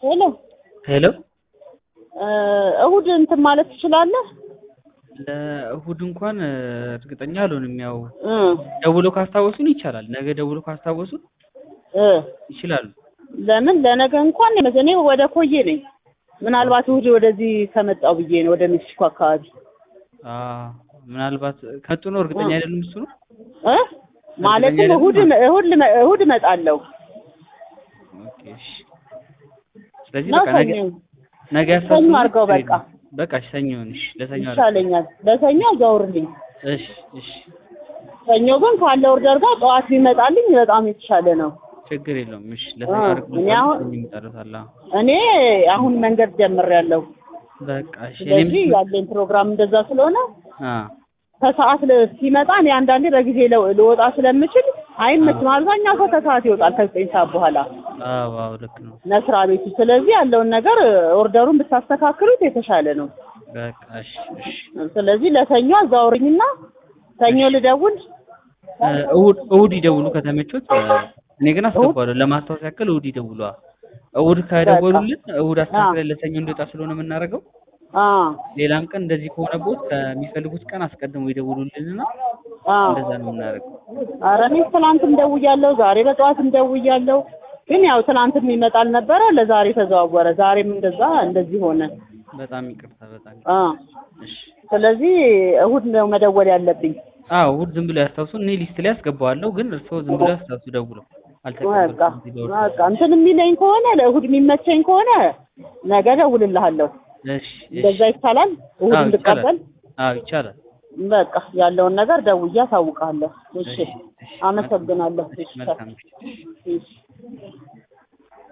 ሄሎ ሄሎ እሁድ እንትን ማለት ትችላለህ? ለእሁድ እንኳን እርግጠኛ አልሆንም። ያው እ ደውሎ ካስታወሱን ይቻላል። ነገ ደውሎ ካስታወሱን እ ይችላሉ። ለምን ለነገ እንኳን እኔ ወደ ኮዬ ነኝ። ምናልባት እሁድ ወደዚህ ከመጣው ብዬ ነው ወደ ሜክሲኮ አካባቢ አ ምናልባት ከጡ ነው እርግጠኛ አይደለም እሱ ነው። እ ማለትም እሁድ እሁድ ልመ- እሁድ እመጣለሁ ኦኬ እሺ። ስለዚህ ነው በቃ ነገ ሰኞ ነገ ሰኞ ያሳስቡን። አድርገው በቃ በቃ እሺ፣ ሰኞ ይሁንሽ። ለሰኞ አድርገው። ይሻለኛል። ለሰኞ አዛውርልኝ። እሺ እሺ፣ ሰኞ ግን ካለ ኦርደር ጋር ጠዋት ቢመጣልኝ በጣም የተሻለ ነው። ችግር የለውም። እሺ፣ ለሰኞ አ፣ አድርገው። እኔ አሁን- ሰኞ ይመጣልታል። አዎ። እኔ አሁን መንገድ ጀምሬያለሁ። በቃ እሺ። እኔም ስለዚህ ያለኝ ፕሮግራም እንደዛ ስለሆነ አ ከሰዓት ለ- ሲመጣ እኔ አንዳንዴ በጊዜ ለ- ልወጣ ስለምችል አይመችም። አብዛኛው ሰው ከሰዓት ይወጣል ከዘጠኝ ሰዓት በኋላ አዎ አዎ፣ ልክ ነው። መስሪያ ቤቱ። ስለዚህ ያለውን ነገር ኦርደሩን ብታስተካክሉት የተሻለ ነው። በቃ እሺ እሺ። ስለዚህ ለሰኞ አዛውርኝና ሰኞ ልደውል። እ፣ እሑድ እሑድ ይደውሉ ከተመቾት። እ፣ እኔ ግን አስገባለሁ ለማስታወስ ያክል እሑድ ይደውሉ። አዎ። እሑድ ከደወሉልን እሑድ አስተካክለን ለሰኞ እንዲወጣ ስለሆነ የምናደርገው አ ሌላም ቀን እንደዚህ ከሆነቦት ከሚፈልጉት ቀን አስቀድመው ይደውሉልንና አ እንደዛ ነው የምናደርገው። ኧረ እኔ ትናንትም ደውያለሁ፣ ዛሬ በጠዋትም ደውያለሁ። ግን ያው ትናንትም ይመጣል ነበረ፣ ለዛሬ ተዘዋወረ። ዛሬም እንደዛ እንደዚህ ሆነ። በጣም ይቅርታ፣ በጣም ይቅርታ። አ እሺ። ስለዚህ እሁድ ነው መደወል ያለብኝ። አዎ እሑድ ዝም ብሎ ያስታውሱ። እኔ ሊስት ላይ አስገባዋለሁ፣ ግን እርስዎ ዝም ብሎ ያስታውሱ ደውለው። በቃ አልተቀበልኩም እዚህ ለወርቅ። በቃ እንትን የሚለኝ ከሆነ ለእሁድ የሚመቸኝ ከሆነ ነገ እደውልልሃለሁ። እሺ እሺ። እንደዛ ይቻላል? እሁድ አዎ እንድቀበል ይቻላል። አዎ ይቻላል። በቃ ያለውን ነገር ደውዬ አሳውቃለሁ። እሺ፣ እሺ፣ እሺ። አመሰግናለሁ። እሺ፣ መልካም ምሽት። እሺ